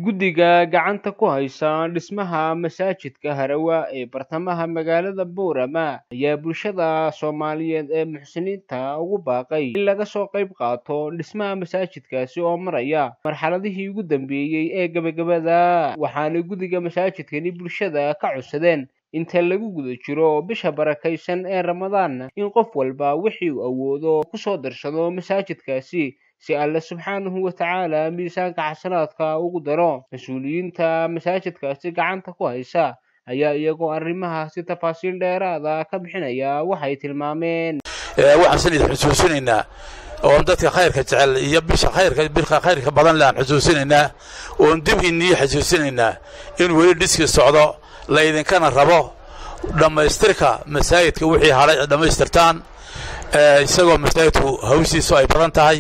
guddiga gacanta ku haysa dhismaha masaajidka harawa ee bartamaha magaalada boorama ayaa bulshada soomaaliyeed ee muxsiniinta ugu baaqay in laga soo qayb qaato dhismaha masaajidkaasi oo maraya marxaladihii ugu dambeeyey ee gebagabada waxaana guddiga masaajidkani bulshada ka codsadeen inta lagu guda jiro bisha barakaysan ee ramadaan in qof walba wixii uu awoodo kusoo darsado masaajidkaasi si alle subxaanahu wa tacaala miisaanka xasanaadka ugu daro mas-uuliyiinta masaajidkaasi gacanta ku haysa ayaa iyagoo arrimahaasi tafaasiil dheeraada ka bixinaya waxay tilmaameen waxaan sanid xusuusinaynaa oon dadka khayrka jecel iyo bisha khayrka bilka khayrka badan le aan xusuusinaynaa oon dib inii xusuusinaynaa in weli dhiskii socdo laydinkana rabo dhammaystirka masaajidka wixii hadhay dhammaystirtaan isagoo masaajidku hawshiisu ay badan tahay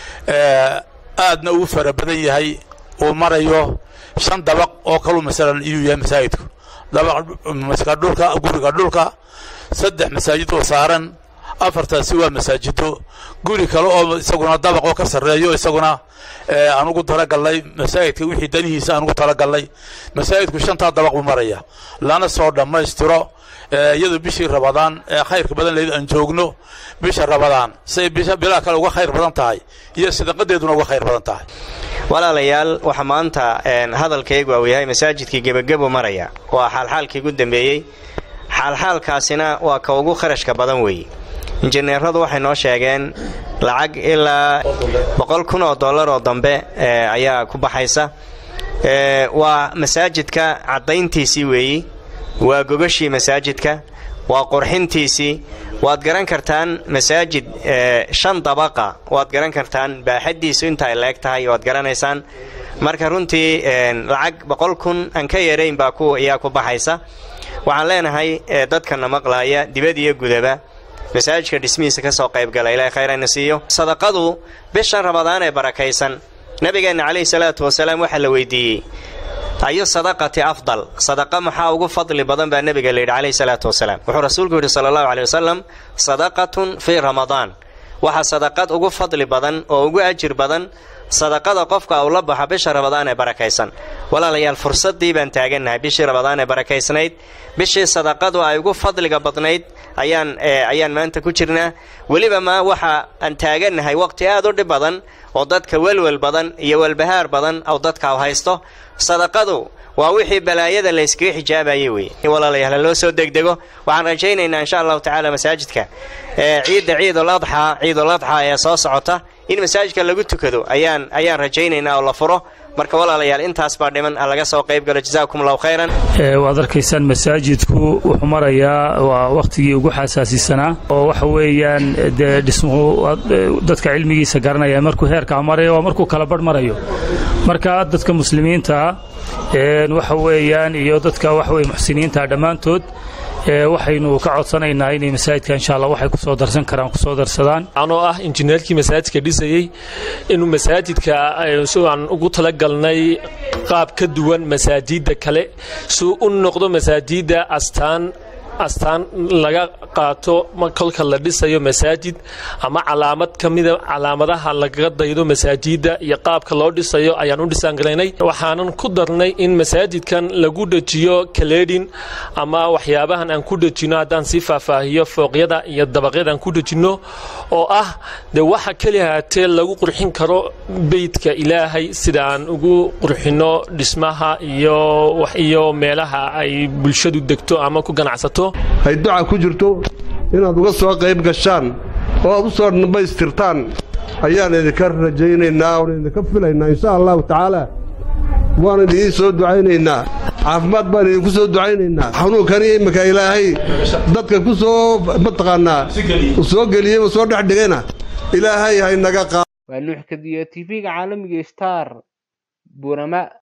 aadna uu fara badan yahay uu marayo shan dabaq oo kaluu masalan iyuu yahay masaajidku dabaq dhulka guriga dhulka saddex masaajid oo saaran afartaasi waa masaajido guri kale oo isaguna dabaq oo ka sarreeyo isaguna aan ugu talagalnay masaajidka wixii danihiisa aan ugu talagalnay masaajidku shantaa dabaq buu maraya lana soo dhammaystiro iyadoo bishii rabadaan ee khayrka badan leed aan joogno bisha rabadaan say bilaa kale uga khayr badan tahay iyo sadaqadeeduna uga khayr badan tahay walaalayaal waxa maanta hadalkaygu uu yahay masaajidkii gebagebo maraya waa xaalxaalkii ugu dambeeyey xaalxaalkaasina waa ka ugu kharashka badan weeye injineeradu waxay noo sheegeen lacag ilaa boqol kun oo dollar oo dambe ayaa ku baxaysa waa masaajidka caddayntiisii weeyi waa gogashii masaajidka waa qurxintiisii waad garan kartaan masaajid shan dabaqa waad garan kartaan baaxaddiisu inta ay leeg tahay waad garanaysaan marka runtii lacag boqol kun aan ka yarayn baa ayaa ku baxaysa waxaan leenahay dadkana maqlaaya dibad iyo gudaba masaajidka dhismihiisa ka soo qaybgala ilaahay khayrayna siiyo sadaqadu bishan rabadaan ee barakaysan nabigeenna calayhi salaatu wasalaam waxaa la weydiiyey ayu sadaqati afdal sadaqa maxaa ugu fadli badan baa nebiga layidhi calayhi salaatu wasalaam wuxuu rasuulku yidhi sala allahu caley wasalam sadaqatun fii ramadaan waxa sadaqad ugu fadli badan oo ugu ajir badan sadaqada qofka uu la baxo bisha rabadaan ee barakaysan walaalayaal fursaddii baan taagannahay bishii rabadaan ee barakaysnayd bishii sadaqadu ay ugu fadliga badnayd ayaan ayaan maanta ku jirnaa weliba ma waxa aan taagannahay waqti aad u dhib badan oo dadka welwel badan iyo welbahaar badan oo dadka haysto sadaqadu waa wixii balaayada la yskaga xijaabayay wey walaalayaal loo soo degdego waxaan rajaynaynaa insha allahu tacaala masaajidka ciidda ciidul adxaa ciidul adxaa ee soo socota in masaajidka lagu tukado ayaan ayaan rajaynaynaa oo la furo marka walaalayaal intaas baa dhiman laga soo qayb galo jazaakum allahu khayran waad arkaysaan masaajidku wuxuu marayaa waa wakhtigii ugu xasaasisanaa oo waxa weeyaan dee dhismuhu dadka cilmigiisa garanaya markuu heerkaa marayo waa markuu kala barh marayo marka dadka muslimiinta waxa weeyaan iyo dadka waxaweye muxsiniinta dhammaantood waxaynu ka codsanaynaa inay masaajidka insha allah waxay kusoo darsan karaan kusoo darsadaan anoo ah injineerkii masaajidka dhisayey inuu masaajidka aan ugu talagalnay qaab ka duwan masaajidda kale suu u noqdo masaajidda astaan astaan laga qaato kolka la dhisayo masaajid ama calaamad ka mida calaamadaha lagaga daydo masaajidda iyo qaabka loo dhisayo ayaan u dhisaangalaynay waxaanan ku darnay in masaajidkan lagu dhejiyo kaleedhin ama waxyaabahan aan ku dhejino haddaan sii faahfaahiyo fooqyada iyo dabaqyada aan ku dhejinno oo ah dee waxa keli haatee lagu qurxin karo beydka ilaahay sida aan ugu qurxinno dhismaha iyo meelaha ay bulshadu degto ama ku ganacsato ay duca ku jirto inaad uga soo qayb gashaan oo aad u soo dhammaystirtaan ayaan idinka rajaynaynaa oon idinka filaynaa insha allahu tacaala waan idiin soo ducaynaynaa caafimaad baan idinku soo ducaynaynaa xanuunkani imminka ilaahay dadka ku soo mataqaannaa soo geliyey soo dhex dhigayna ilaahay haynaga qaad waa nuux kadiya tv-ga caalamiga star burama